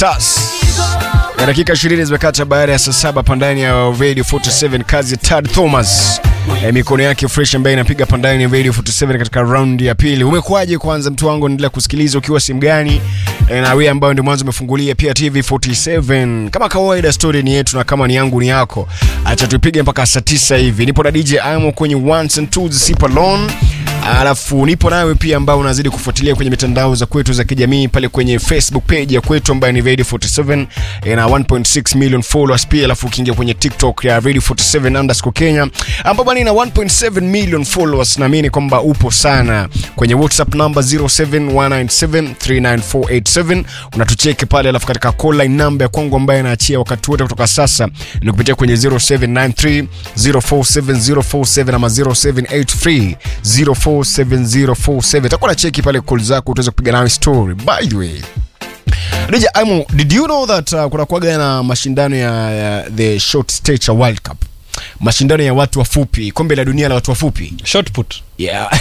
Stars. Na dakika 20 zimekata baada ya saa saba pandani ya Radio 47 kazi ya Tad Thomas. E, mikono yake fresh ambaye inapiga pandani ya Radio 47 katika round ya pili. Umekuwaje kwanza mtu wangu, endelea kusikiliza ukiwa simu gani? E, na wewe ambayo ndio mwanzo umefungulia pia TV 47. Kama kawaida story ni yetu na kama ni yangu ni yako. Acha tupige mpaka saa 9 hivi. Nipo na DJ Amo kwenye ones and twos Sip Alone. Alafu nipo nawe pia ambao unazidi kufuatilia kwenye mitandao za kwetu za kijamii pale kwenye Facebook page ya kwetu ambayo ni Radio 47 ina 1.6 million followers pia, alafu ukiingia kwenye TikTok ya Radio 47 underscore Kenya ambapo bwana ina 1.7 million followers. Naamini kwamba upo sana kwenye WhatsApp number 0719739487 unatucheki pale, alafu katika call line number ya kwangu ambayo inaachia wakati wote kutoka sasa ni kupitia kwenye 0793 047047 ama 0783 047047 takuwa na cheki pale call zako utaweza kupiga nawe story by the way DJ Imo, did you know that uh, kuna kuaga na mashindano ya, ya the short stature world cup mashindano ya watu wafupi kombe la dunia la watu wafupi short put yeah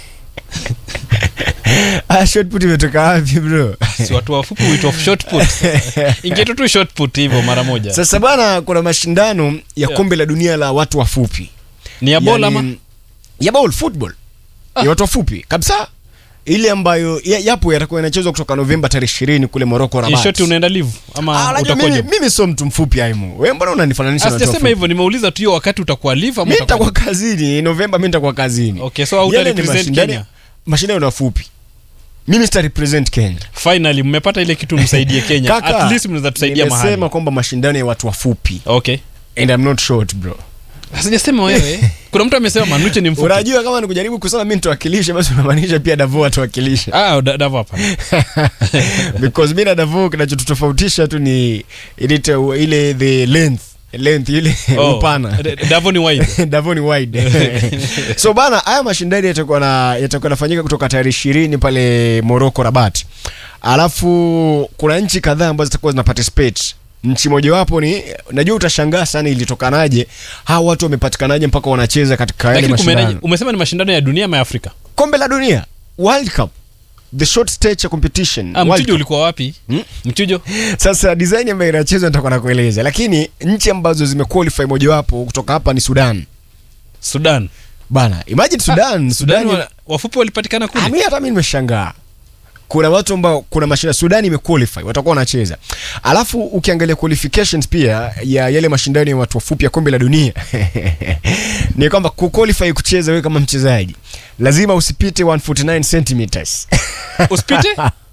ah, short put imetoka wapi bro si watu wafupi huitwa short put ingetu tu short put hivyo mara moja sasa bana kuna mashindano ya Yeah. kombe la dunia la watu wafupi ni ya bola ama Yani, ya ball football Ah. ya watu wafupi kabisa ile ambayo ya- yapo yatakuwa yanachezwa kutoka novemba tarehe ishirini kule moroko in rabat short unaenda live ama Ah, unajua utakuwa mimi, job mimi sio mtu mfupi aimo we mbona unanifananisha na watu sijasema wafupi? hivyo nimeuliza tu hiyo wakati utakuwa live ama mi utakuwa nitakuwa kazini novemba mi nitakuwa kazini Okay, so hauta Yale ni represent mashindano- Kenya? mashindano ni wafupi mimi sita represent kenya finally mmepata ile kitu msaidie Kenya Kaka, at least mnaweza tusaidia nimesema mahali kwamba mashindano ya watu wafupi okay and I'm not short bro sijasema wewe kuna mtu amesema manuche ni mfupi unajua kama nikujaribu kusema mi nitawakilisha basi unamaanisha pia davo atuwakilisha ah da- davo hapa because mi na davo kinachotutofautisha tu ni ile, ile the length length ile Oh, upana D- davo ni wide Davoni wide so bana haya mashindano yatakuwa na yatakuwa yanafanyika kutoka tarehe ishirini pale Morocco Rabat alafu kuna nchi kadhaa ambazo zitakuwa zina participate nchi mojawapo ni najua utashangaa sana ilitokanaje hawa watu wamepatikanaje mpaka wanacheza katika yale lakini kumenaje mashindano umesema ni mashindano ya dunia ama ya Afrika kombe la dunia world cup the short stature competition ah, World mchujo Cup. ulikuwa wapi Hmm? mchujo sasa design ambayo inachezwa nitakuwa nakueleza lakini nchi ambazo zimequalify mojawapo kutoka hapa ni Sudan Sudan bana imagine Sudan Ah, Sudan, wa- wafupi walipatikana Ah, kule mi hata mi nimeshangaa kuna watu ambao kuna mashindano Sudani imequalify watakuwa wanacheza, alafu ukiangalia qualifications pia ya yale mashindano ya watu wafupi ya kombe la dunia ni kwamba kuqualify kucheza wewe kama mchezaji lazima usipite 149 centimeters usipite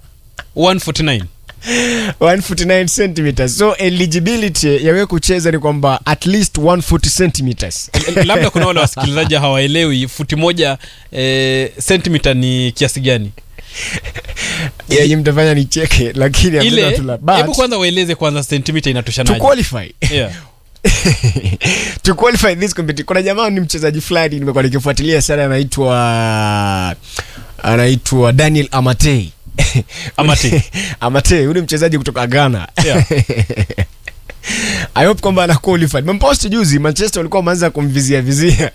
149 149 centimeters so eligibility ya wewe kucheza ni kwamba at least 140 centimeters L- labda kuna wale wasikilizaji hawaelewi futi moja eh, sentimita ni kiasi gani yenye mtafanya nicheke lakini hamna ile tu la- hebu but kwanza waeleze kwanza sentimita to inatoshanaje qualify yeah. to qualify this competition kuna jamaa ni mchezaji fulani nimekuwa nikifuatilia sana anaitwa anaitwa Daniel Amatei Amatei. Amatei huyu ni mchezaji kutoka Ghana Yeah. I hope kwamba ana qualified. Mempost juzi Manchester walikuwa wameanza kumvizia vizia.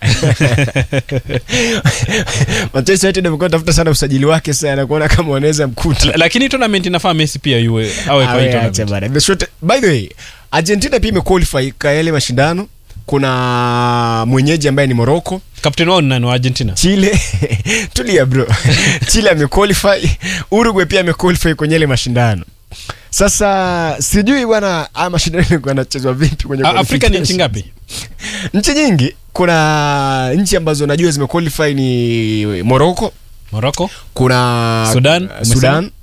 Manchester United wamekuwa tafuta sana usajili wake sana kuona kama wanaweza mkuta. L- lakini tournament inafaa Messi pia yue awe kwa hii Awe, acha tournament. bana. The short- By the way, Argentina pia imequalify kwa yale mashindano. Kuna mwenyeji ambaye ni Morocco, Captain wao ni nani wa Argentina Chile. Tulia bro. Chile amequalify, Uruguay pia amequalify kwenye yale mashindano. Sasa sijui bwana haya mashindano yalikuwa yanachezwa vipi kwenye A- Afrika ni nchi qualification. ngapi nchi nyingi kuna nchi ambazo najua zimequalify ni morocco Morocco kuna Sudan, uh, sudan